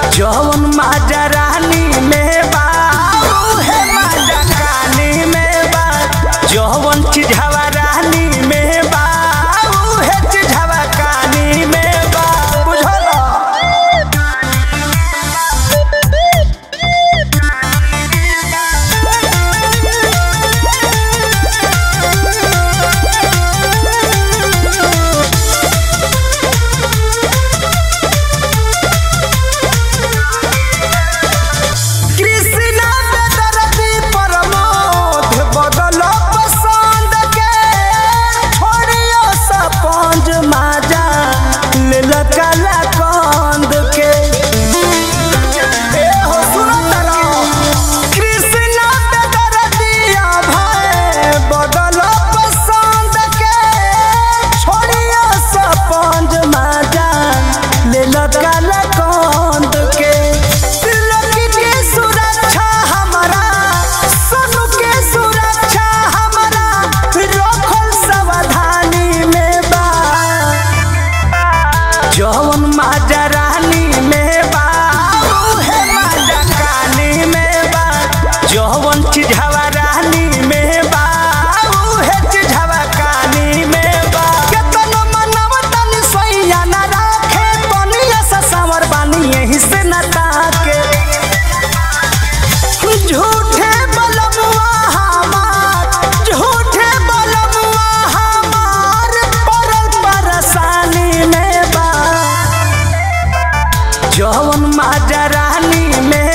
जौन माजा रानी में बा उहे माजा कानी में बा जौन चिढ़ावा रानी में बा उहे चिढ़ावा कानी में बा बुझल कृष्णा बेदर्दी प्रमोद बदलो पसंद के छोड़ियो सपंज माजा लेल काला कंद के ए हो सुनो तरा कृष्णा बेदर्दी भय बदलो पसंद के छोड़ियो सपंज माजा लेल काला कंद के तिलक के सुरक्षा हमारा सोनू के सुरक्षा हमारा रखल सावधानी में बा जौन माजा रानी में बा उहे माजा कानी में बा जौन चिढ़ावा रानी में बा उहे चिढ़ावा कानी में बा केतनो मनव तनी सैया ना राखे बनिया सा सांवर बानी यही से न ताके झूठे बलमुआ हमार झूठे बलमुआ हमार परल परेशानी में बा जौन माजा रानी में